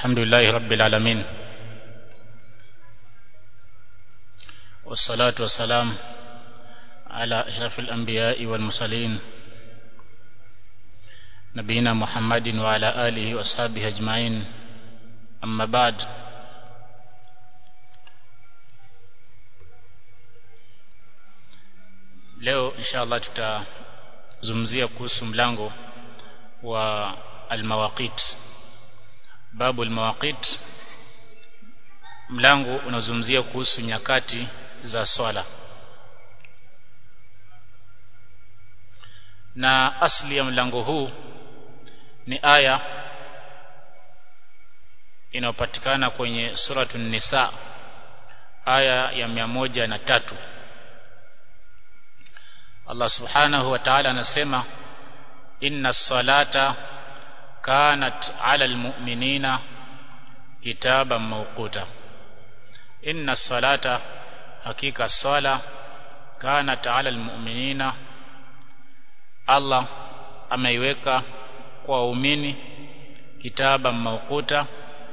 الحمد لله رب العالمين والصلاة والسلام على أشرف الأنبياء والمرسلين نبينا محمد وعلى آله وأصحابه أجمعين أما بعد leo insha Allah tutazungumzia kuhusu mlango wa almawaqit babu almawaqit mlango unazungumzia kuhusu nyakati za swala na asli ya mlango huu ni aya inayopatikana kwenye suratu nisa aya ya mia moja na tatu Allah subhanahu wa ta'ala anasema inna salata kanat ala almu'minina kitaban mawquta inna salata hakika sala kanat ala almu'minina Allah ameiweka kwa waumini kitaban mawquta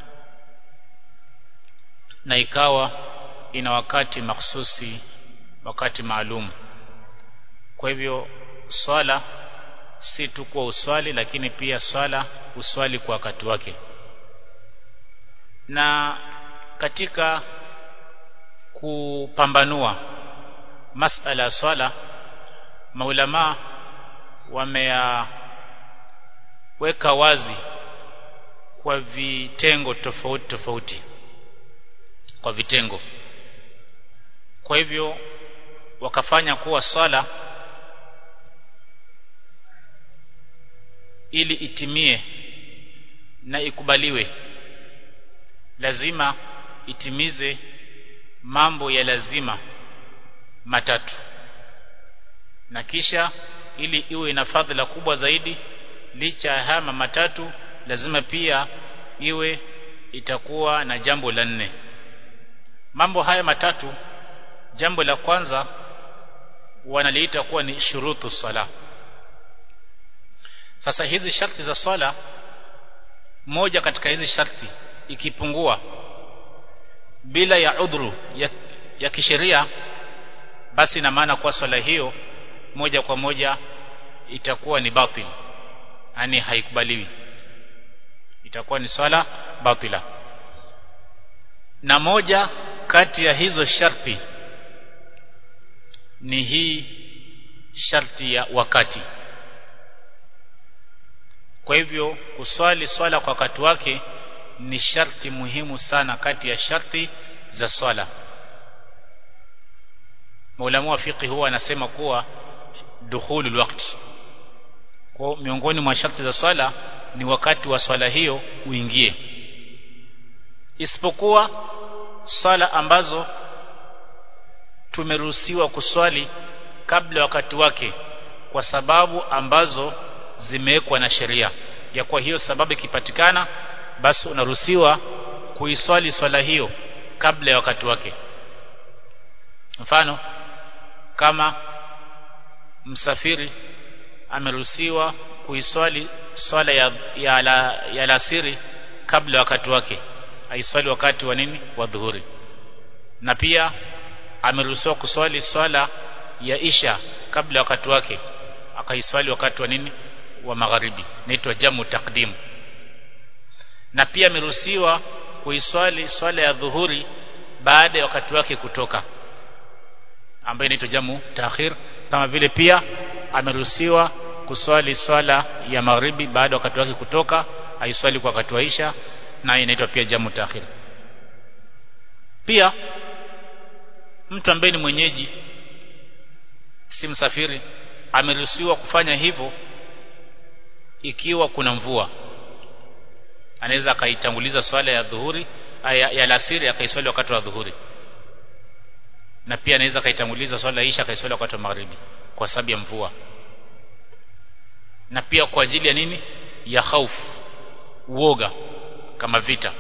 na ikawa ina wakati maksusi wakati maalum kwa hivyo swala si tu kwa uswali lakini pia swala uswali kwa wakati wake na katika kupambanua masala ya swala maulama wameyaweka wazi kwa vitengo tofauti tofauti kwa vitengo kwa hivyo wakafanya kuwa swala ili itimie na ikubaliwe lazima itimize mambo ya lazima matatu na kisha ili iwe na fadhila kubwa zaidi licha ya haya matatu lazima pia iwe itakuwa na jambo la nne mambo haya matatu jambo la kwanza wanaliita kuwa ni shurutu sala sasa hizi sharti za swala moja katika hizi sharti ikipungua bila ya udhuru ya, ya kisheria basi ina maana kwa swala hiyo moja kwa moja itakuwa ni batil yani haikubaliwi itakuwa ni swala batila na moja kati ya hizo sharti ni hii sharti ya wakati kwa hivyo kuswali swala kwa wakati wake ni sharti muhimu sana kati ya sharti za swala Maulamu wa fiqh huwa anasema kuwa dukhulul waqt kwa miongoni mwa sharti za swala ni wakati wa swala hiyo uingie isipokuwa swala ambazo tumeruhusiwa kuswali kabla wakati wake kwa sababu ambazo zimewekwa na sheria ya kwa hiyo sababu ikipatikana basi unaruhusiwa kuiswali swala hiyo kabla ya wakati wake mfano kama msafiri ameruhusiwa kuiswali swala ya ya, la, ya lasiri kabla ya wakati wake aiswali wakati wa nini wa dhuhuri na pia ameruhusiwa kuswali swala ya isha kabla ya wakati wake akaiswali wakati wa nini wa magharibi inaitwa jamu takdim na pia ameruhusiwa kuiswali swala ya dhuhuri baada ya wakati wake kutoka ambayo inaitwa jamu taakhir kama vile pia ameruhusiwa kuswali swala ya magharibi baada ya wakati wake kutoka aiswali kwa wakati wa isha na inaitwa pia jamu taakhir pia mtu ambaye ni mwenyeji si msafiri ameruhusiwa kufanya hivyo ikiwa kuna mvua anaweza akaitanguliza swala ya dhuhuri ya, ya lasiri akaiswali wakati wa dhuhuri na pia anaweza akaitanguliza swala ya isha akaiswali wakati wa magharibi kwa sababu ya mvua na pia kwa ajili ya nini ya hofu uoga kama vita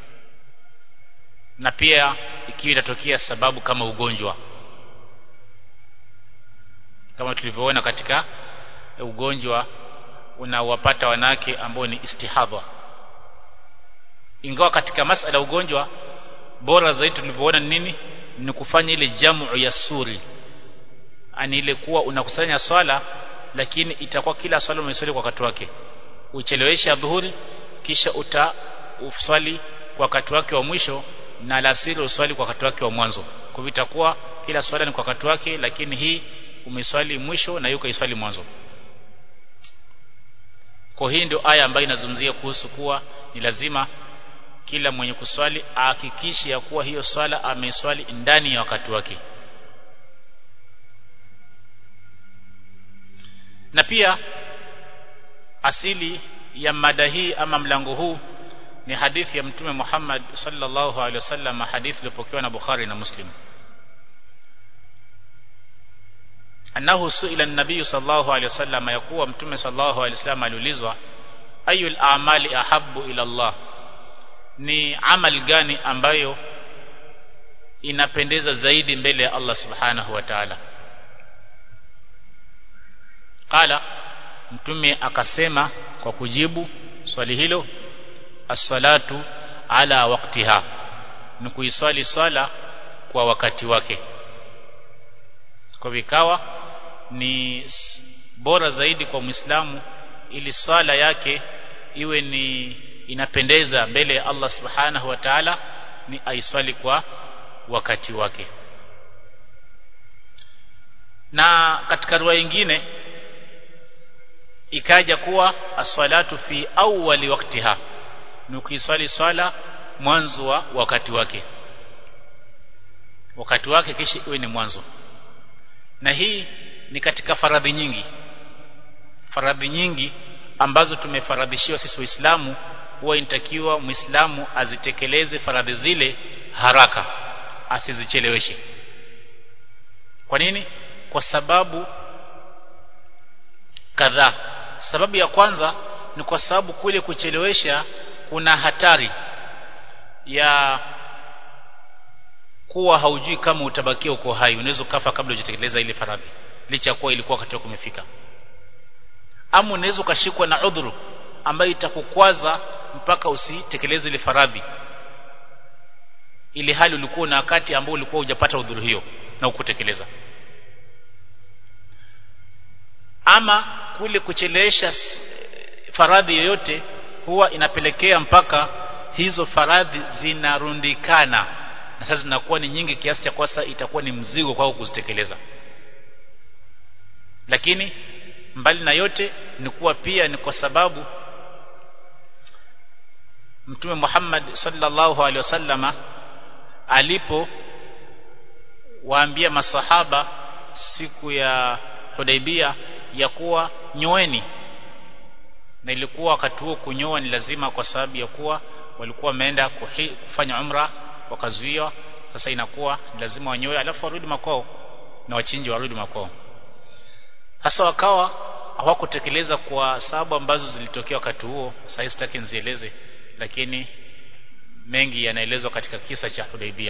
na pia ikiwa itatokea sababu kama ugonjwa kama tulivyoona katika ugonjwa unawapata wanawake ambao ni istihadha ingawa katika masala ugonjwa bora zaidi tulivyoona nini ni kufanya ile jamu ya suri ani ile kuwa unakusanya swala lakini itakuwa kila swala umeswali kwa wakati wake uchelewesha dhuhuri kisha uta uswali kwa wakati wake wa mwisho na alasiri uswali kwa wakati wake wa mwanzo kwa hivyo itakuwa kila swala ni kwa wakati wake lakini hii umeswali mwisho na yuko iswali mwanzo kwa hii ndio aya ambayo inazungumzia kuhusu kuwa ni lazima kila mwenye kuswali ahakikishe ya kuwa hiyo swala ameswali ndani ya wakati wake na pia asili ya mada hii ama mlango huu ni hadithi ya mtume Muhammad sallallahu alaihi wasallam hadithi iliyopokewa na Bukhari na Muslim annahu suila an-nabiy sallallahu alaihi wasallam yakuwa mtume sallallahu alaihi wasallam aliulizwa ayul a'mali ahabbu ila Allah ni amal gani ambayo inapendeza zaidi mbele ya Allah subhanahu wa ta'ala qala mtume akasema kwa kujibu swali hilo as-salatu ala waqtiha ni kuiswali swala kwa wakati wake kwa vikawa ni bora zaidi kwa Muislamu ili swala yake iwe ni inapendeza mbele ya Allah subhanahu wa ta'ala ni aiswali kwa wakati wake na katika riwaya nyingine ikaja kuwa aswalatu fi awwali waqtiha ni kuiswali swala mwanzo wa wakati wake wakati wake kisha iwe ni mwanzo na hii ni katika faradhi nyingi faradhi nyingi ambazo tumefaradhishiwa sisi waislamu huwa inatakiwa muislamu azitekeleze faradhi zile haraka asizicheleweshe kwa nini kwa sababu kadhaa sababu ya kwanza ni kwa sababu kule kuchelewesha kuna hatari ya kuwa haujui kama utabakia uko hai unaweza kufa kabla hujatekeleza ile faradhi licha kuwa ilikuwa wakati wako umefika ama unaweza ukashikwa na udhuru ambayo itakukwaza mpaka usitekeleze ile faradhi ili hali ulikuwa na wakati ambao ulikuwa hujapata udhuru hiyo na ukutekeleza ama kule kuchelewesha faradhi yoyote huwa inapelekea mpaka hizo faradhi zinarundikana na sasa zinakuwa ni nyingi kiasi cha kwasa itakuwa ni mzigo kwako kuzitekeleza lakini mbali na yote ni kuwa pia ni kwa sababu Mtume Muhammad sallallahu alaihi wasallama alipo waambia masahaba siku ya Hudaibia ya kuwa nyoeni na ilikuwa wakati huo kunyoa ni lazima kwa sababu ya kuwa walikuwa wameenda kufanya umra wakazuiwa sasa inakuwa ni lazima wanyoe alafu warudi makwao na wachinji warudi makwao hasa wakawa hawakutekeleza kwa sababu ambazo zilitokea wakati huo sasa sitaki nizieleze lakini mengi yanaelezwa katika kisa cha Hudaibia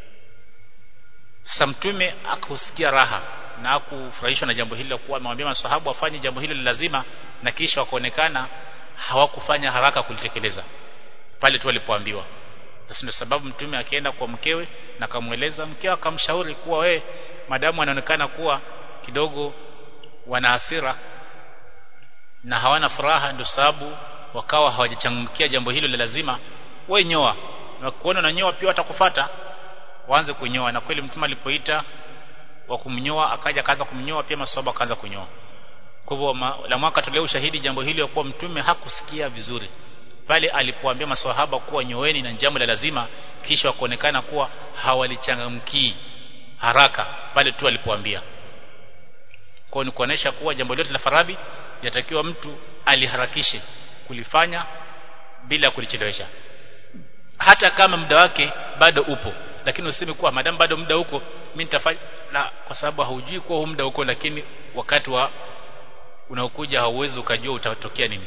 sasa mtume akusikia raha na akufurahishwa na jambo hilo kuwa amewambia masahabu wafanye jambo hilo lazima na kisha wakaonekana hawakufanya haraka kulitekeleza pale tu walipoambiwa sasa ndio sababu mtume akienda kwa mkewe na akamweleza mkewe akamshauri kuwa we madamu anaonekana kuwa kidogo wana hasira na hawana furaha ndio sababu wakawa hawajachangamkia jambo hilo la lazima we nyoa na kuona na nyoa pia watakufuata waanze kunyoa na kweli mtume alipoita wa kumnyoa akaja akaanza kumnyoa pia maswahaba akaanza kunyoa kwa hivyo la mwaka toleo ushahidi jambo hili kwa mtume hakusikia vizuri pale alipoambia maswahaba kuwa nyoeni na jambo la lazima kisha wakaonekana kuwa hawalichangamkii haraka pale tu alipoambia kwa ni kuonesha kuwa jambo lote la faradhi yatakiwa mtu aliharakishe kulifanya bila kulichelewesha hata kama muda wake bado upo lakini useme kuwa madam bado muda huko mimi nitafanya la kwa sababu haujui kuwa muda huko lakini wakati wa unaokuja hauwezi ukajua utatokea nini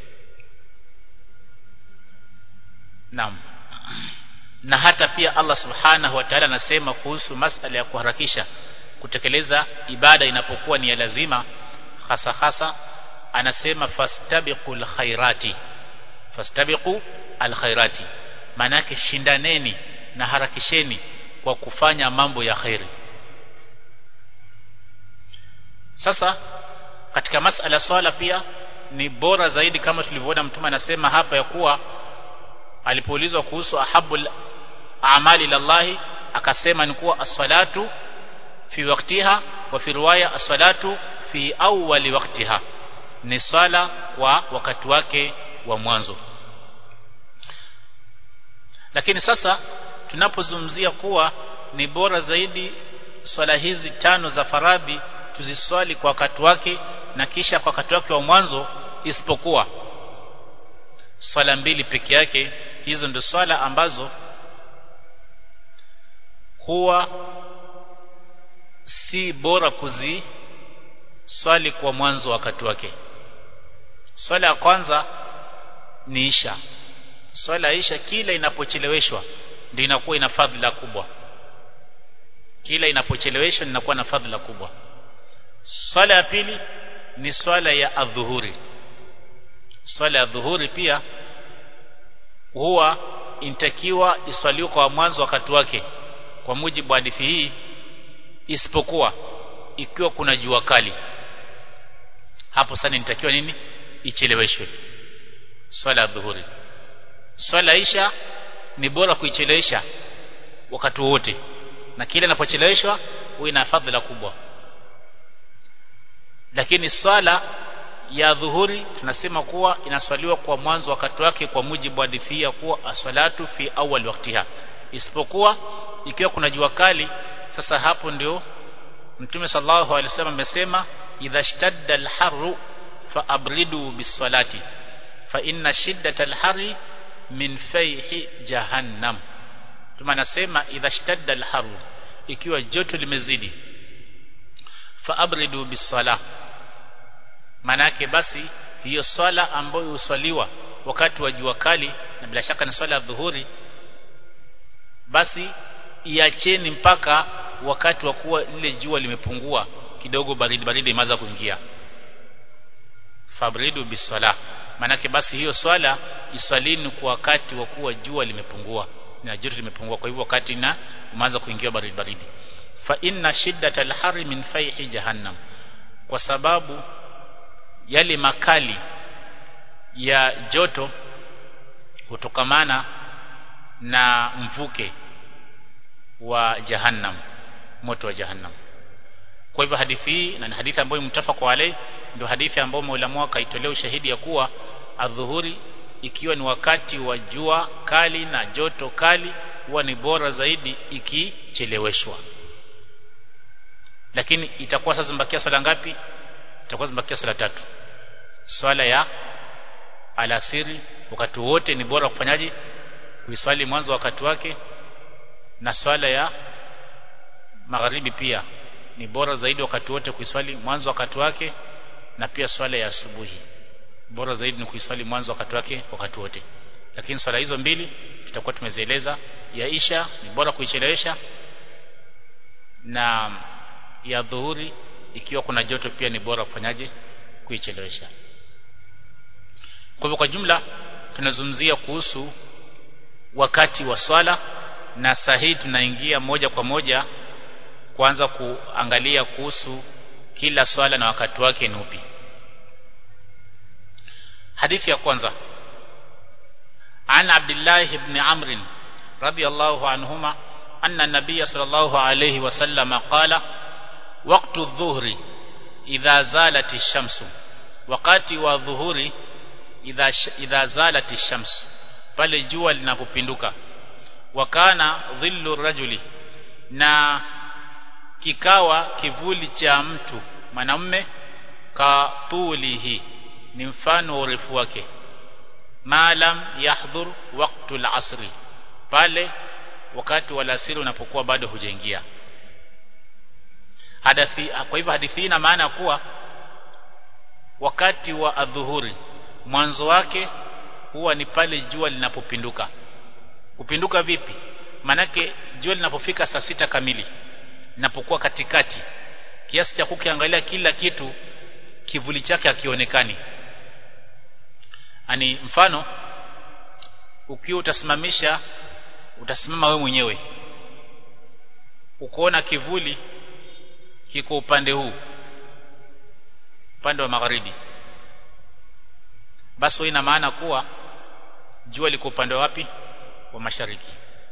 Naam na hata pia Allah subhanahu wa ta'ala anasema kuhusu masala ya kuharakisha kutekeleza ibada inapokuwa ni ya lazima hasa hasa anasema fastabiqul khairati fastabiqu alkhairati maana yake shindaneni na harakisheni kwa kufanya mambo ya khairi sasa katika masala swala pia ni bora zaidi kama tulivyoona mtume anasema hapa ya kuwa alipoulizwa kuhusu ahabul amali lillahi akasema ni kuwa as-salatu fi waqtiha wa fi riwaya as-salatu fi awwali waqtiha ni sala kwa wakati wake wa mwanzo lakini sasa tunapozungumzia kuwa ni bora zaidi swala hizi tano za faradhi tuziswali kwa wakati wake na kisha kwa wakati wake wa mwanzo isipokuwa swala mbili peke yake hizo ndio swala ambazo huwa si bora kuziswali kwa mwanzo wakati wake swala ya kwanza ni isha swala ya isha kila inapocheleweshwa ndio inakuwa ina fadhila kubwa kila inapocheleweshwa inakuwa na fadhila kubwa swala ya pili ni swala ya adhuhuri swala ya dhuhuri pia huwa intakiwa iswaliwe kwa mwanzo wakati wake kwa mujibu wa hadithi hii isipokuwa ikiwa kuna jua kali hapo sana inatakiwa nini icheleweshwe swala ya dhuhuri swala isha ni bora kuichelewesha wakati wote na kile inapocheleweshwa huwa ina fadhila kubwa lakini swala ya dhuhuri tunasema kuwa inaswaliwa kwa mwanzo wakati wake kwa mujibu wa hadithi ya kuwa aswalatu fi awwal waqtiha isipokuwa ikiwa kuna jua kali sasa hapo ndio mtume sallallahu alaihi wasallam amesema idha shtadda alharru fa abridu bisalati fa inna shiddata alharri min fayhi jahannam tuma nasema idha shtadda alharru ikiwa joto limezidi fa abridu bisala manake basi hiyo swala ambayo uswaliwa wakati wa jua kali na bila shaka ni swala ya dhuhuri basi iacheni mpaka wakati wa kuwa lile jua limepungua kidogo baridi baridi imeanza kuingia fabridu bisala manake basi hiyo swala iswalini kwa wakati wa kuwa jua limepungua na joto limepungua kwa hivyo wakati na umeanza kuingia baridi baridi fa inna shiddata alhari min fayhi jahannam kwa sababu yale makali ya joto hutokamana na mvuke wa jahannam moto wa jahannam kwa hivyo hadithi hii na hadithi ambayo mtafaka alai ndio hadithi ambayo maulamu akaitolea ushahidi ya kuwa adhuhuri ikiwa ni wakati wa jua kali na joto kali huwa ni bora zaidi ikicheleweshwa lakini itakuwa sasa zimbakia swala ngapi itakuwa zimbakia swala tatu swala ya alasiri wakati wote ni bora kufanyaje kuiswali mwanzo wakati wake na swala ya magharibi pia ni bora zaidi wakati wote kuiswali mwanzo wakati wake na pia swala ya asubuhi bora zaidi ni kuiswali mwanzo wakati wake wakati wote lakini swala hizo mbili tutakuwa tumezieleza ya isha ni bora kuichelewesha na ya dhuhuri ikiwa kuna joto pia ni bora kufanyaje kuichelewesha kwa hivyo kwa jumla tunazungumzia kuhusu wakati wa swala na sahihi tunaingia moja kwa moja kuanza kuangalia kuhusu kila swala na wakati wake ni upi hadithi ya kwanza عن عبد الله بن عمرو رضي الله عنهما أن النبي صلى الله عليه وسلم قال وقت الظهر إذا زالت الشمس وقت والظهر إذا, إذا زالت الشمس pale jua linapopinduka wakana dhillu rajuli na kikawa kivuli cha mtu mwanamume katulihi ni mfano wa urefu wake maalam yahdhur waqtul asri pale wakati wa alasiri unapokuwa bado hujaingia hadithi kwa hivyo hadithi ina maana kuwa wakati wa adhuhuri mwanzo wake huwa ni pale jua linapopinduka kupinduka vipi manake jua linapofika saa sita kamili linapokuwa katikati kiasi cha kukiangalia kila kitu kivuli chake hakionekani ani mfano ukiwa utasimamisha utasimama we mwenyewe ukoona kivuli kiko upande huu upande wa magharibi basi ina maana kuwa jua liko upande wapi wa mashariki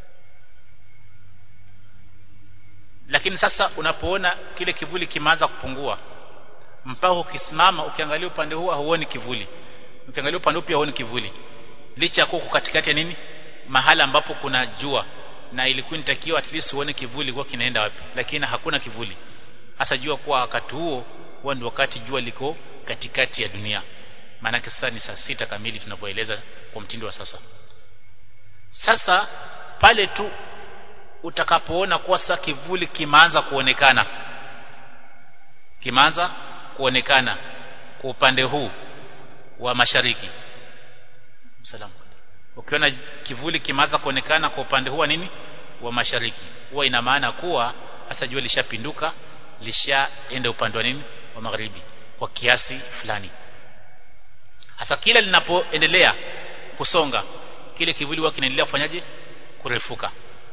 lakini sasa unapoona kile kivuli kimeanza kupungua mpaka ukisimama ukiangalia upande huu huoni kivuli ukiangalia upande huu pia huoni kivuli licha ya kuwa katikati ya nini mahala ambapo kuna jua na ilikuwa inatakiwa at least uone kivuli kwa kinaenda wapi lakini hakuna kivuli hasa jua kuwa wakati huo huwa ndio wakati jua liko katikati ya dunia maana sasa ni saa sita kamili tunapoeleza kwa mtindo wa sasa sasa pale tu utakapoona kuwa sasa kivuli kimeanza kuonekana kimeanza kuonekana kwa upande huu wa mashariki salamu ukiona kivuli kimeanza kuonekana kwa upande huu wa nini wa mashariki huwa ina maana kuwa hasa jua lishapinduka lishaenda upande wa nini wa magharibi kwa kiasi fulani hasa kila linapoendelea kusonga kile kivuli huwa kinaendelea kufanyaje kurefuka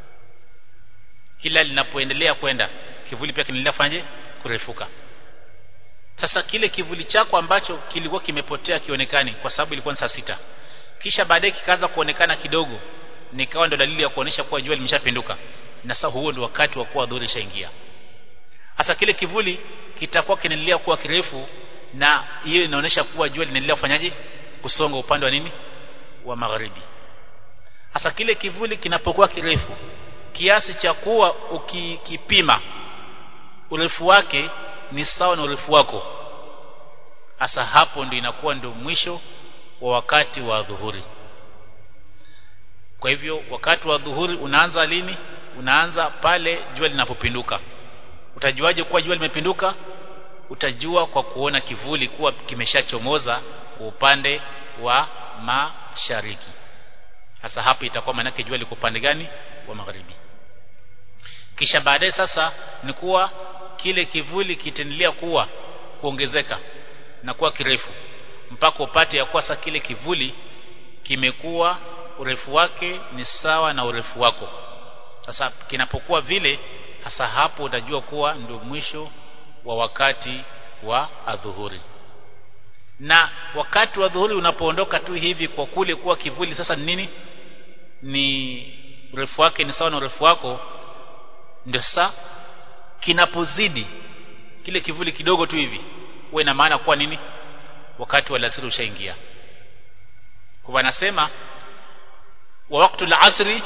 kila linapoendelea kwenda kivuli pia kinaendelea kufanyaje kurefuka sasa kile kivuli chako ambacho kilikuwa kimepotea kionekani kwa sababu ilikuwa ni saa sita kisha baadaye kikaanza kuonekana kidogo nikawa ndo dalili ya kuonesha kuwa jua limeshapinduka na sasa huo ndio wakati wa kuwa dhuhuri ishaingia hasa kile kivuli kitakuwa kinaendelea kuwa kirefu na hiyo inaonyesha kuwa jua linaendelea kufanyaje kusonga upande wa nini wa magharibi hasa kile kivuli kinapokuwa kirefu kiasi cha kuwa ukikipima urefu wake ni sawa na urefu wako hasa hapo ndio inakuwa ndio mwisho wa wakati wa dhuhuri kwa hivyo wakati wa dhuhuri unaanza lini unaanza pale jua linapopinduka utajuaje kuwa jua limepinduka utajua kwa kuona kivuli kuwa kimeshachomoza kwa upande wa mashariki hasa hapo itakuwa maanake jua liko upande gani wa magharibi kisha baadaye sasa ni kuwa kile kivuli kitaendelea kuwa kuongezeka na kuwa kirefu mpaka upate ya kuwa sasa kile kivuli kimekuwa urefu wake ni sawa na urefu wako sasa kinapokuwa vile hasa hapo utajua kuwa ndio mwisho wa wakati wa adhuhuri na wakati wa dhuhuri unapoondoka tu hivi kwa kule kuwa kivuli sasa ni nini ni urefu wake ni sawa na urefu wako ndio sasa kinapozidi kile kivuli kidogo tu hivi huwa ina maana kuwa nini wakati wa alasiri ushaingia kwa anasema wa wakati al-asri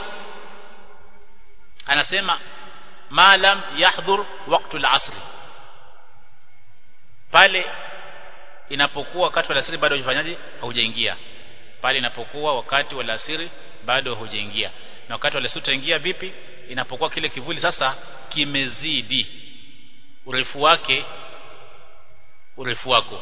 anasema ma lam yahdhur wakati al-asri pale inapokuwa wakati wa alasiri bado hujafanyaje haujaingia pale inapokuwa wakati wa alasiri bado haujaingia na wakati wa alasiri utaingia vipi inapokuwa kile kivuli sasa kimezidi urefu wake urefu wako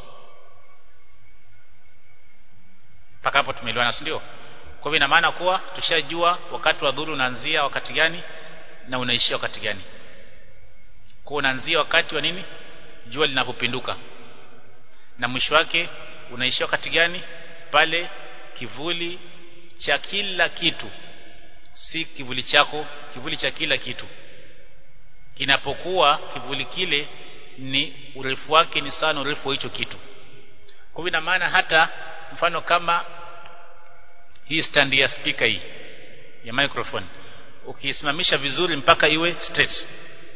mpaka hapo tumeelewana si ndio kwa hivyo ina maana kuwa tushajua wakati wa dhuru unaanzia wakati gani na unaishia wakati gani kwa unaanzia wakati wa nini jua linapopinduka na mwisho wake unaishia wakati gani pale kivuli cha kila kitu si kivuli chako kivuli cha kila kitu kinapokuwa kivuli kile ni urefu wake ni sana urefu wa hicho kitu kwa hivyo ina maana hata mfano kama hii stand ya speaker hii ya microphone ukiisimamisha vizuri mpaka iwe straight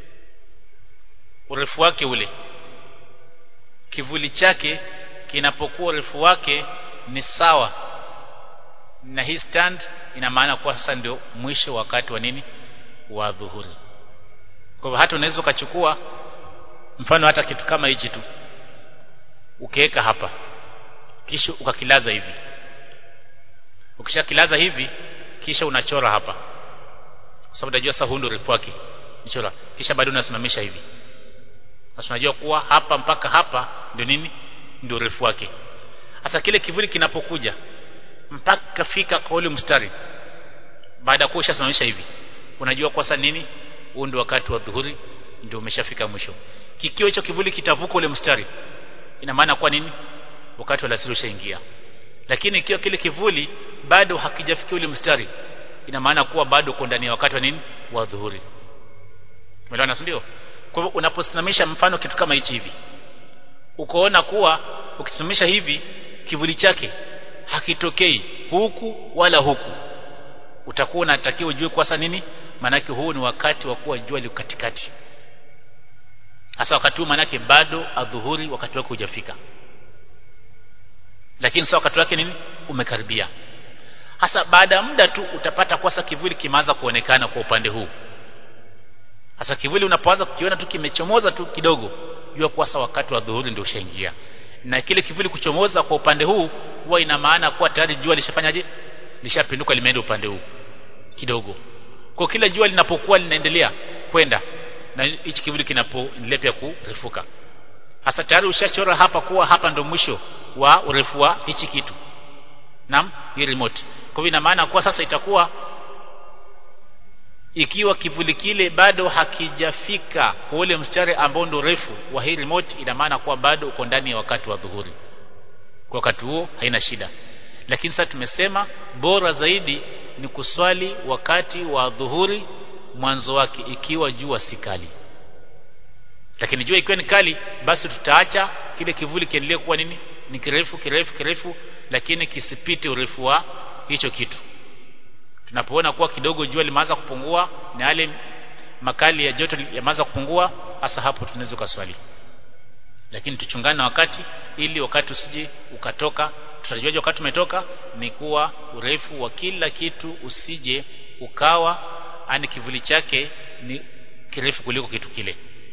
urefu wake ule kivuli chake kinapokuwa urefu wake ni sawa na hii stand ina maana kuwa sasa ndio mwisho wakati wa nini wa dhuhuri kwa hivyo hata unaweza ukachukua mfano hata kitu kama hichi tu ukiweka hapa kisha ukakilaza hivi ukishakilaza hivi kisha unachora hapa kwa sababu unajua sasa huu ndio urefu wake nichora kisha baadaye unasimamisha hivi sasa unajua kuwa hapa mpaka hapa ndio nini ndio urefu wake sasa kile kivuli kinapokuja mpaka fika kwa ule mstari baada ya kuwa ushasimamisha hivi unajua kwa sasa nini huu ndio wakati wa dhuhuri ndio umeshafika mwisho kikiwa hicho kivuli kitavuka ule mstari ina maana kwa nini wakati wa alasiri ushaingia lakini ikiwa kile kivuli bado hakijafikia ule mstari ina maana kuwa bado uko ndani ya wakati wa nini wa dhuhuri umeelewana ndio kwa hivyo unaposimamisha mfano kitu kama hichi hivi ukoona kuwa ukisimamisha hivi kivuli chake hakitokei huku wala huku utakuwa unatakiwa ujue kwa nini manake huu ni wakati wa kuwa jua liko katikati hasa wakati huu manake bado adhuhuri wakati wake hujafika lakini sasa wakati wake nini umekaribia hasa baada ya muda tu utapata kwasa kivuli kimeanza kuonekana kwa upande huu hasa kivuli unapoanza kukiona tu kimechomoza tu kidogo jua kwasa wakati wa dhuhuri ndio ushaingia na kile kivuli kuchomoza kwa upande huu huwa ina maana kuwa tayari jua lishafanyaje lishapinduka limeenda upande huu kidogo kwa kila jua linapokuwa linaendelea kwenda na hichi kivuli kinapoendelea pia kurefuka hasa tayari ushachora hapa kuwa hapa ndo mwisho wa urefu wa hichi kitu naam hii remote kwa hivyo ina maana kuwa sasa itakuwa ikiwa kivuli kile bado hakijafika kwa ule mstari ambao ndo refu wa hii remote ina maana kuwa bado uko ndani ya wakati wa dhuhuri kwa wakati huo haina shida lakini sasa tumesema bora zaidi ni kuswali wakati wa dhuhuri mwanzo wake ikiwa jua si kali lakini jua ikiwa ni kali basi tutaacha kile kivuli kiendelee kuwa nini ni kirefu kirefu kirefu lakini kisipite urefu wa hicho kitu tunapoona kuwa kidogo jua limeanza kupungua na yale makali ya joto yameanza kupungua hasa hapo tunaweza kuswali lakini tuchungane na wakati ili wakati usije ukatoka tutajuaje wakati umetoka ni kuwa urefu wa kila kitu usije ukawa ani kivuli chake ni kirefu kuliko kitu kile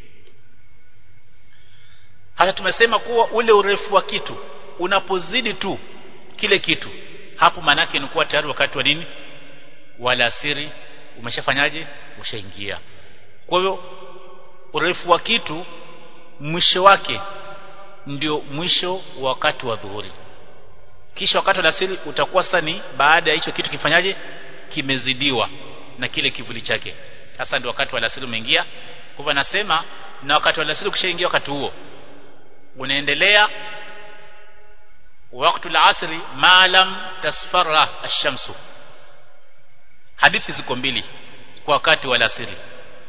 hata tumesema kuwa ule urefu wa kitu unapozidi tu kile kitu hapo manake ni kuwa tayari wakati wa nini wala asiri umeshafanyaje ushaingia kwa hivyo urefu wa kitu mwisho wake ndio mwisho wa wakati wa dhuhuri kisha wakati wa asiri utakuwa sasa ni baada ya hicho kitu kifanyaje kimezidiwa na kile kivuli chake sasa ndio wakati wa asiri umeingia kwa hivyo anasema na wakati wa asiri ukishaingia wakati huo unaendelea wakati al-asri ma lam tasfarra ash-shamsu hadithi ziko mbili kwa wakati wa asiri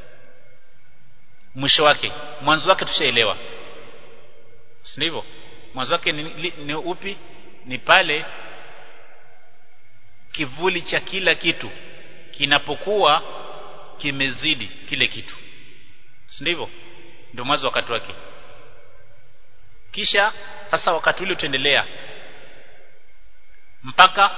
mwisho wake mwanzo wake tushaelewa si ndivyo mwanzo wake ni, ni, ni upi ni pale kivuli cha kila kitu kinapokuwa kimezidi kile kitu si ndivyo ndio mwanzo wakati wake kisha sasa wakati ule utaendelea mpaka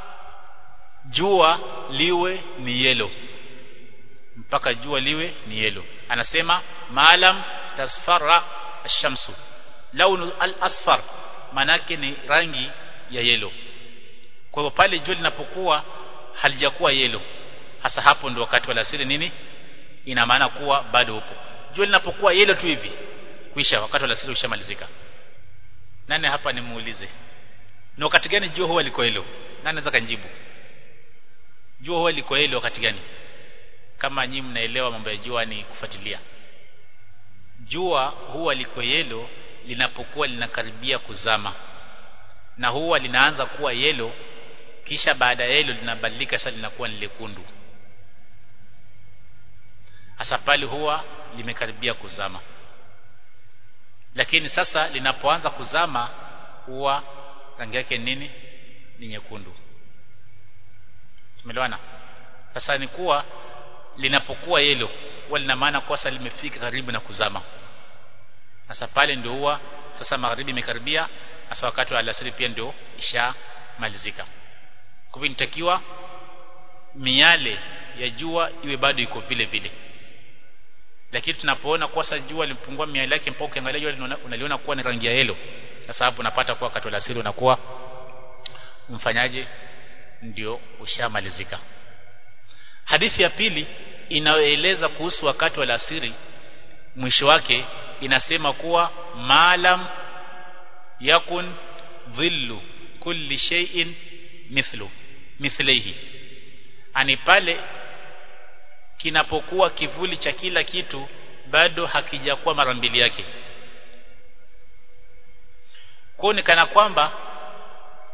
jua liwe ni yelo mpaka jua liwe ni yelo anasema maalam tasfara ash-shamsu launu al-asfar manake ni rangi ya yelo kwa hivyo pale jua linapokuwa halijakuwa yelo hasa hapo ndio wakati wa alasiri nini ina maana kuwa bado upo jua linapokuwa yelo tu hivi kuisha wakati wa alasiri ushamalizika nani hapa nimuulize ni wakati gani jua huwa liko hilo nani anaweza kanjibu jua huwa liko hilo wakati gani kama nyinyi mnaelewa mambo ya jua ni kufuatilia jua huwa liko yelo linapokuwa linakaribia kuzama na huwa linaanza kuwa yelo kisha baada ya yelo linabadilika sasa linakuwa ni lekundu hasa pale huwa limekaribia kuzama lakini sasa linapoanza kuzama huwa rangi yake nini ni nyekundu tumeelewana sasa ni kuwa linapokuwa yelo huwa lina maana kwa sasa limefika karibu na kuzama sasa pale ndio huwa sasa magharibi imekaribia sasa wakati wa alasiri pia ndio ishamalizika kwa hivyo nitakiwa miale ya jua iwe bado iko vile vile lakini tunapoona kwa sasa jua limepungua miale yake mpaka ukiangalia jua unaliona kuwa ni rangi ya yellow sasa hapo unapata kuwa wakati wa alasiri unakuwa mfanyaje ndio ushamalizika hadithi ya pili inayoeleza kuhusu wakati wa alasiri mwisho wake inasema kuwa maalam yakun dhillu kulli shay'in mithlu mithlihi ani pale kinapokuwa kivuli cha kila kitu bado hakijakuwa mara mbili yake kwa ni kana kwamba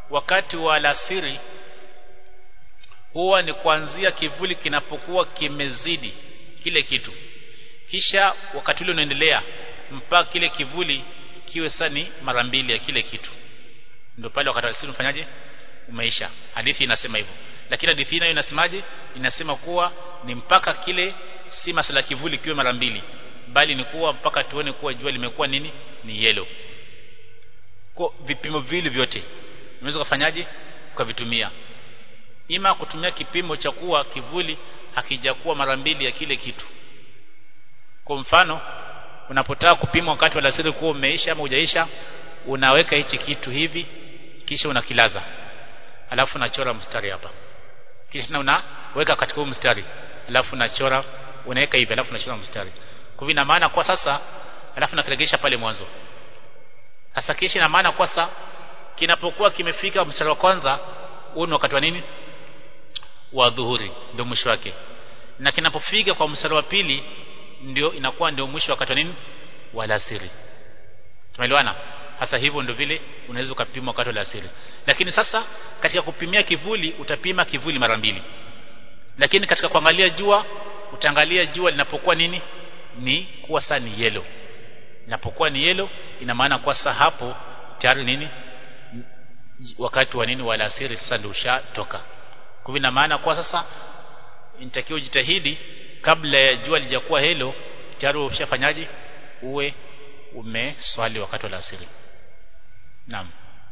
wakati wa alasiri huwa ni kuanzia kivuli kinapokuwa kimezidi kile kitu kisha wakati ule unaendelea mpaka kile kivuli kiwe sani mara mbili ya kile kitu ndio pale wakati alasiri unafanyaje umeisha hadithi inasema hivyo lakini hadithi nayo inasemaje inasema kuwa ni mpaka kile si masala kivuli kiwe mara mbili bali ni kuwa mpaka tuone kuwa jua limekuwa nini ni yellow kwa vipimo vile vyote unaweza kufanyaje ukavitumia ima kutumia kipimo cha kuwa kivuli hakijakuwa mara mbili ya kile kitu kwa mfano unapotaka kupima wakati wa alasiri kuwa umeisha ama hujaisha unaweka hichi kitu hivi kisha unakilaza alafu unachora mstari hapa kisha unaweka katika huu mstari alafu unachora unaweka hivi alafu unachora mstari kwa ina maana kwa sasa alafu nakiregesha pale mwanzo sasa kisha ina maana kwa sasa kinapokuwa kimefika mstari wa kwanza huu ni wakati wa nini wa dhuhuri ndio mwisho wake na kinapofika kwa mstari wa pili ndio inakuwa ndio mwisho wakati wa nini wa alasiri tumeelewana hasa hivyo ndio vile unaweza ukapima wakati wa alasiri lakini sasa katika kupimia kivuli utapima kivuli mara mbili lakini katika kuangalia jua utaangalia jua linapokuwa nini ni kuwa saa ni yellow linapokuwa ni yellow ina maana kwa saa hapo tayari nini wakati wa nini wa alasiri sasa ndio ushatoka kwa hivyo ina maana kwa sasa inatakiwa jitahidi kabla ya jua lijakuwa helo tayari ushafanyaje uwe umeswali wakati wa alasiri naam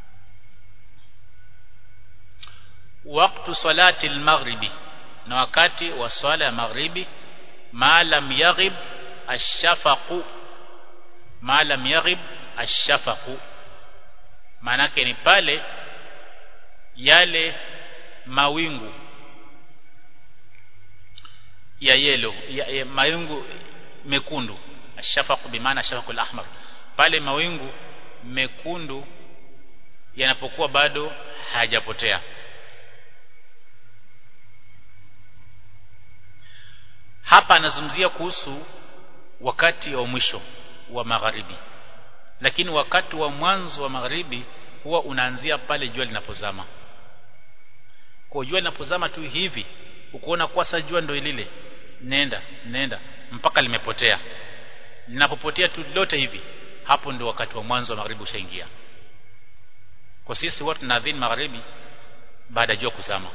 wakati salati al-maghribi na wakati wa swala ya maghribi ma lam yaghib ash-shafaqu ma lam yaghib ash-shafaqu maanake ni pale yale mawingu ya yelo ya, ya mawingu mekundu ashafaqu bimaana shafaqu al-ahmar pale mawingu mekundu yanapokuwa bado hayajapotea hapa anazungumzia kuhusu wakati wa mwisho wa magharibi lakini wakati wa mwanzo wa magharibi huwa unaanzia pale jua linapozama kwa jua linapozama tu hivi ukoona kwa sasa jua ndio lile nenda nenda mpaka limepotea linapopotea tu lote hivi hapo ndio wakati wa mwanzo wa magharibi ushaingia kwa sisi watu tunaadhini magharibi baada ya jua kuzama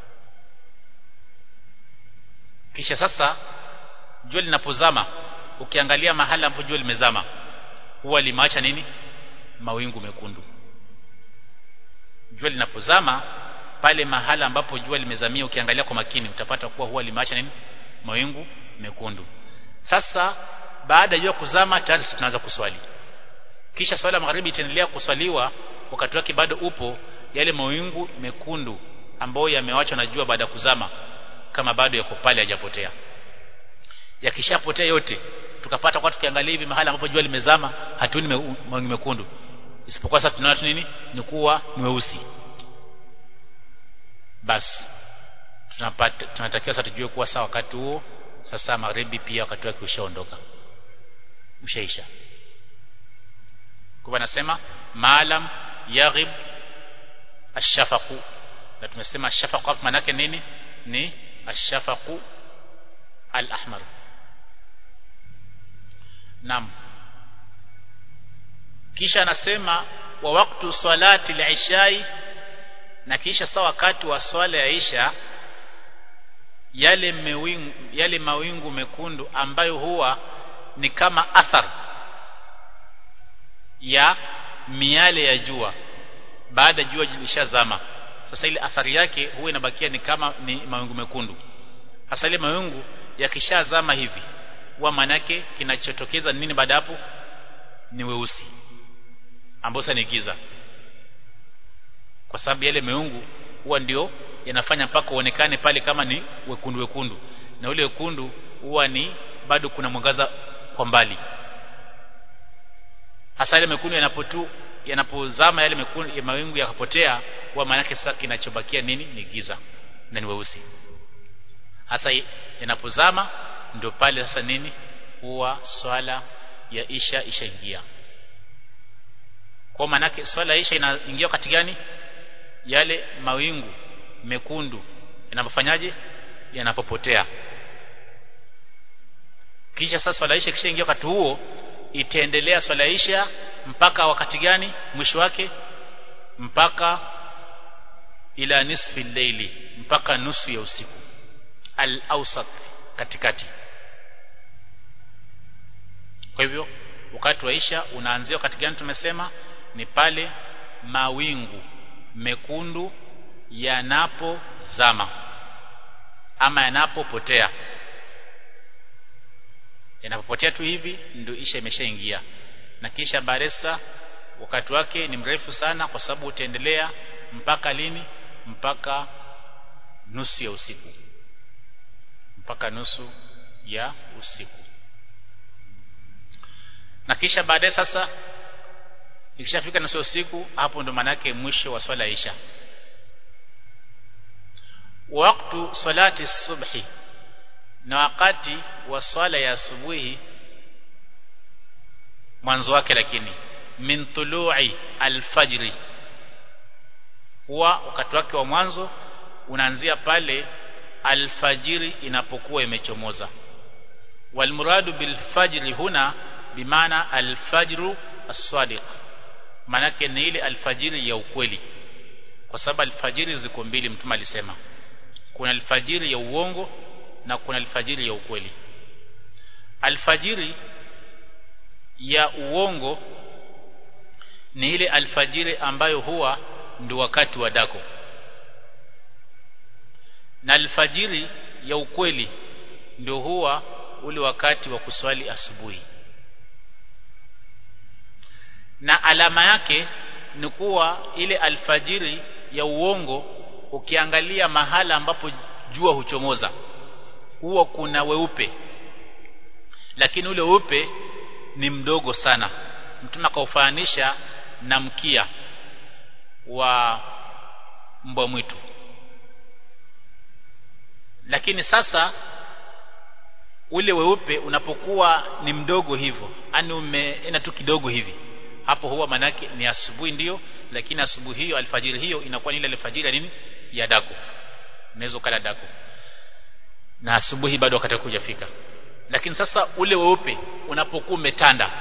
kisha sasa jua linapozama ukiangalia mahali ambapo jua limezama huwa limeacha nini mawingu mekundu jua linapozama pale mahala ambapo jua limezamia ukiangalia kwa makini utapata kuwa huwa limeacha nini mawingu mekundu sasa baada ya jua kuzama tayari tunaanza kuswali kisha swala ya magharibi itaendelea kuswaliwa wakati wake bado upo yale mawingu mekundu ambayo yamewachwa na jua baada ya kuzama kama bado yako pale hajapotea yakishapotea yote tukapata kwa tukiangalia hivi mahali ambapo jua limezama hatuoni mawingu mekundu isipokuwa sasa tunaona nini ni kuwa ni weusi basi tunapata tunatakiwa sasa tujue kuwa sawa wakati huo sasa magharibi pia wakati wake ushaondoka ushaisha kwa anasema maalam yaghib ashafaqu na tumesema ashafaqu hapo maana yake nini ni ashafaqu al-ahmar Naam. Kisha anasema wa waktu salati al-ishai na kisha sawa wakati wa swala ya isha yale mewingu, yale mawingu mekundu ambayo huwa ni kama athar ya miale ya jua baada jua lilishazama sasa ile athari yake huwa inabakia ni kama ni mawingu mekundu hasa ile mawingu yakishazama hivi huwa manake kinachotokeza nini baada hapo ni weusi ambao sasa ni giza kwa sababu yale meungu huwa ndio yanafanya mpaka uonekane pale kama ni wekundu wekundu na ule wekundu huwa ni bado kuna mwangaza kwa mbali hasa yale mekundu yanapotu yanapozama yale mekundu ya mawingu yakapotea huwa maana yake sasa kinachobakia nini ni giza na ni weusi hasa yanapozama ndio pale sasa nini huwa swala ya isha ishaingia kwa maana yake swala ya isha inaingia wakati gani yale mawingu mekundu yanapofanyaje yanapopotea kisha sasa swala isha kisha ingia wakati huo itaendelea swala isha mpaka wakati gani mwisho wake mpaka ila nisfi leili mpaka nusu ya usiku al-awsat katikati kwa hivyo wakati wa isha unaanzia wakati gani tumesema ni pale mawingu mekundu yanapozama ama yanapopotea yanapopotea tu hivi ndio isha imeshaingia na kisha baresa wakati wake ni mrefu sana kwa sababu utaendelea mpaka lini mpaka nusu ya usiku mpaka nusu ya usiku na kisha baadaye sasa ikishafika nusu ya usiku hapo ndo manake mwisho wa swala isha waktu salati subhi na wakati wa swala ya asubuhi mwanzo wake lakini min tulu'i alfajri huwa wakati wake wa mwanzo unaanzia pale alfajiri inapokuwa imechomoza walmuradu bilfajri huna bimaana alfajru as-sadiq manake ni ile alfajiri ya ukweli kwa sababu alfajiri ziko mbili mtume alisema kuna alfajiri ya uongo na kuna alfajiri ya ukweli alfajiri ya uongo ni ile alfajiri ambayo huwa ndio wakati wa dako na alfajiri ya ukweli ndio huwa ule wakati wa kuswali asubuhi na alama yake ni kuwa ile alfajiri ya uongo ukiangalia mahala ambapo jua huchomoza huwa kuna weupe lakini ule weupe ni mdogo sana mtume akaufananisha na mkia wa mbwa mwitu lakini sasa ule weupe unapokuwa ni mdogo hivyo yani umeenda tu kidogo hivi hapo huwa manake ni asubuhi ndiyo lakini asubuhi hiyo alfajiri hiyo inakuwa ni ile alfajiri ya nini ya dako unaweza kala dako na asubuhi bado wakati hujafika lakini sasa ule weupe unapokuwa umetanda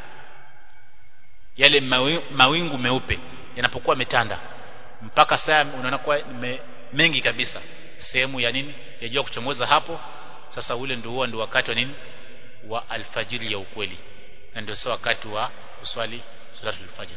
yale mawingu meupe yanapokuwa metanda mpaka saa unaona kuwa me, mengi kabisa sehemu ya nini ya jua kuchomoza hapo sasa ule ndio huo ndio wakati wa nini wa alfajiri ya ukweli na ndio sasa wakati wa kuswali salatul fajr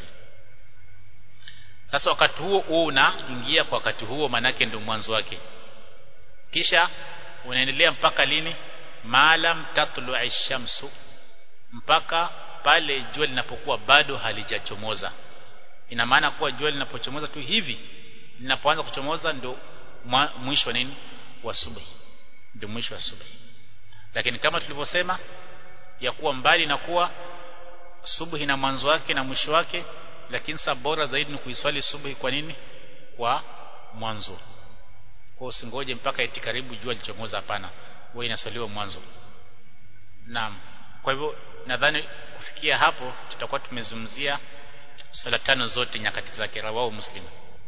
sasa wakati huo huo unaingia kwa wakati huo manake ndio mwanzo wake kisha unaendelea mpaka lini maalam tatlu'i shamsu mpaka pale jua linapokuwa bado halijachomoza ina maana kuwa jua linapochomoza tu hivi linapoanza kuchomoza ndio mwisho nini wa subuhi ndio mwisho wa subuhi lakini kama tulivyosema ya kuwa mbali na kuwa subuhi na mwanzo wake na mwisho wake lakini sa bora zaidi ni kuiswali subuhi kwa nini kwa mwanzo kwa usingoje mpaka eti karibu jua lichomoza hapana wewe inaswaliwa mwanzo naam kwa hivyo nadhani kufikia hapo tutakuwa tumezungumzia swala tano zote nyakati zake rawahu muslim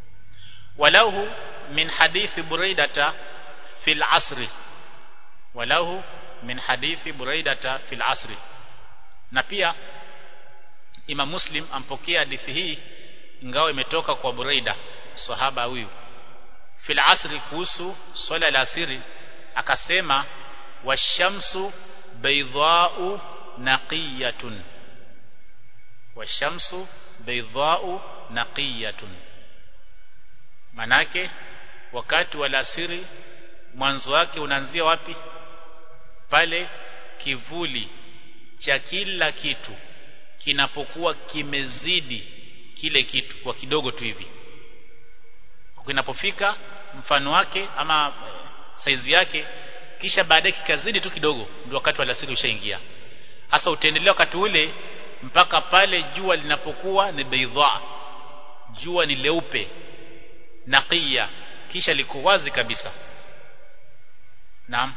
walahu min hadithi buraidata fil asri walahu min hadithi buraidata fil asri na pia Imam Muslim ampokea hadithi hii ingawa imetoka kwa Buraida sahaba huyu fil asri kuhusu swala la asiri akasema washamsu baydha'u naqiyatun washamsu baydha'u naqiyatun manake wakati wa alasiri mwanzo wake unaanzia wapi pale kivuli cha kila kitu kinapokuwa kimezidi kile kitu kwa kidogo tu hivi kinapofika mfano wake ama saizi yake kisha baadaye kikazidi tu kidogo ndio wakati wa alasiri ushaingia hasa utaendelea wakati ule mpaka pale jua linapokuwa ni baydha jua ni leupe naqiya kisha liko wazi kabisa naam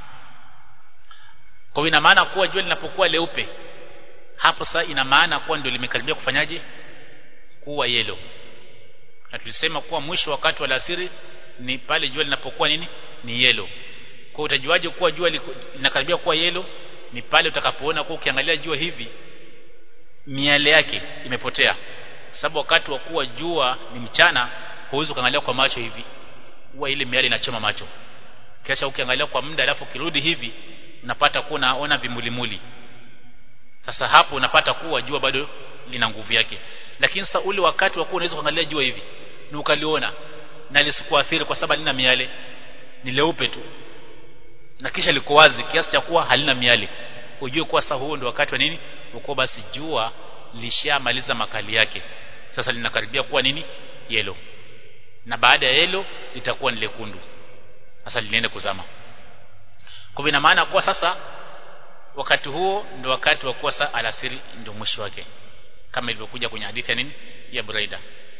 kwa ina maana kuwa jua linapokuwa leupe hapo sasa ina maana kuwa ndio limekaribia kufanyaje kuwa yelo na tulisema kuwa mwisho wakati wa alasiri ni pale jua linapokuwa nini ni yelo kwa utajuaje kuwa jua linakaribia kuwa yelo ni pale utakapoona kuwa ukiangalia jua hivi miale yake imepotea sababu wakati wa kuwa jua ni mchana huwezi kuangalia kwa macho hivi huwa ile miale inachoma macho kisha ukiangalia kwa muda alafu ukirudi hivi unapata kuwa unaona vimulimuli sasa hapo unapata kuwa jua bado lina nguvu yake lakini sasa ule wakati wa kuwa unaweza kuangalia jua hivi na ukaliona na lisikuathiri kwa sababu halina miale ni leupe tu na kisha liko wazi kiasi cha kuwa halina miale ujue kuwa sasa huo ndio wakati wa nini uko basi jua lishamaliza makali yake sasa linakaribia kuwa nini yelo na baada ya yelo litakuwa ni lekundu sasa linaenda kuzama kwa ina maana kuwa sasa wakati huo ndio wakati wa kuwa saa alasiri ndio mwisho wake kama ilivyokuja kwenye hadithi ya nini ya Buraida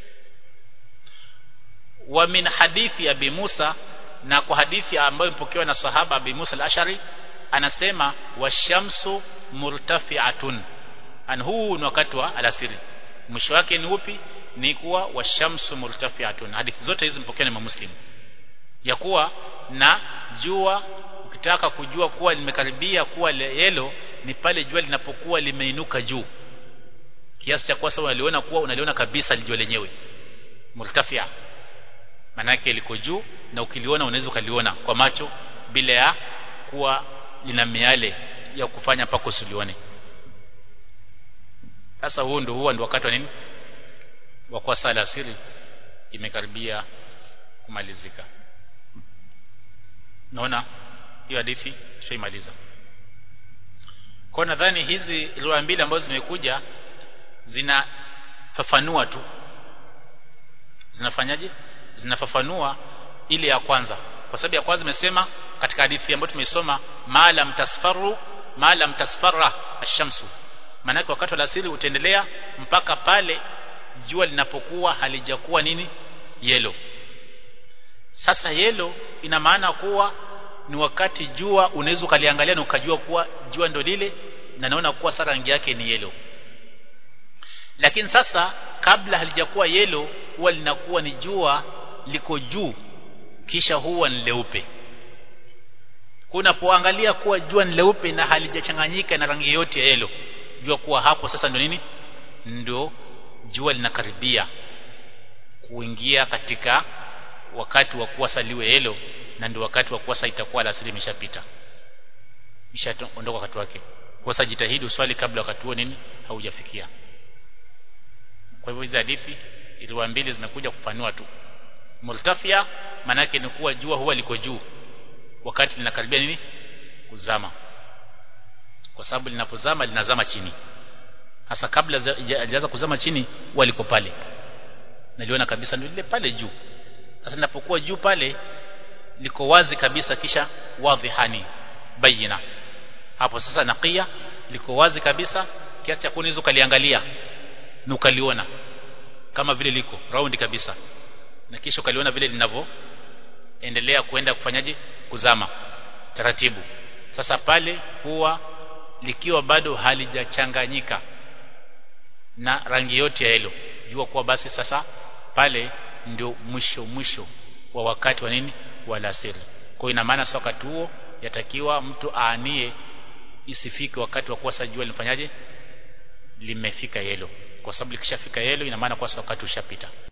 wa min hadithi ya Abi Musa na kwa hadithi ambayo imepokewa na sahaba Abi Musa al-Ashari anasema washamsu murtafi'atun an huu ni wakati wa alasiri mwisho wake ni upi ni kuwa washamsu murtafi'atun hadithi zote hizi mpokewa na Muslim ya kuwa na jua ukitaka kujua kuwa limekaribia kuwa yelo ni pale jua linapokuwa limeinuka juu kiasi cha kuwa sawa unaliona kuwa unaliona kabisa jua lenyewe murtafia manake liko juu na ukiliona unaweza ukaliona kwa macho bila ya kuwa lina miale ya kufanya mpaka usilione sasa huu ndio huwa ndio wakati wa nini wa kwa sala asiri imekaribia kumalizika naona hiyo hadithi tushaimaliza kwa nadhani hizi riwaya mbili ambazo zimekuja zinafafanua tu zinafanyaje zinafafanua ile ya kwanza kwa sababu ya kwanza imesema katika hadithi ambayo tumeisoma maalam tasfaru maalam tasfarra ash-shamsu maana wakati wa alasiri utaendelea mpaka pale jua linapokuwa halijakuwa nini yelo sasa yelo ina maana kuwa ni wakati jua unaweza ukaliangalia na ukajua kuwa jua ndo lile na naona kuwa sasa rangi yake ni yelo lakini sasa kabla halijakuwa yelo huwa linakuwa ni jua liko juu kisha huwa ni leupe unapoangalia kuwa jua ni leupe na halijachanganyika na rangi yote ya yelo jua kuwa hapo sasa ndo nini ndo jua linakaribia kuingia katika wakati wa kuwa saliwe yelo na ndio wakati wa kuwa saa itakuwa alasiri imeshapita ishaondoka wakati wake kwa sasa jitahidi uswali kabla wakati huo nini haujafikia kwa hivyo hizi hadithi riwaya mbili zimekuja kufanua tu multafia manake ni kuwa jua huwa liko juu wakati linakaribia nini kuzama kwa sababu linapozama linazama chini hasa kabla hajaanza kuzama chini huwa liko pale naliona kabisa ndio lile pale juu sasa linapokuwa juu pale liko wazi kabisa kisha wadhihani bayina hapo sasa nakia liko wazi kabisa kiasi cha kunaweza ukaliangalia na ukaliona kama vile liko raundi kabisa na kisha ukaliona vile linavyoendelea kuenda kufanyaje kuzama taratibu sasa pale huwa likiwa bado halijachanganyika na rangi yote ya hilo jua kuwa basi sasa pale ndio mwisho mwisho wa wakati wa nini wa alasiri kwa ina maana sasa wakati huo yatakiwa mtu aanie isifike wakati wa kuwa sajua lifanyaje limefika yelo kwa sababu likishafika yelo ina maana kwa wakati ushapita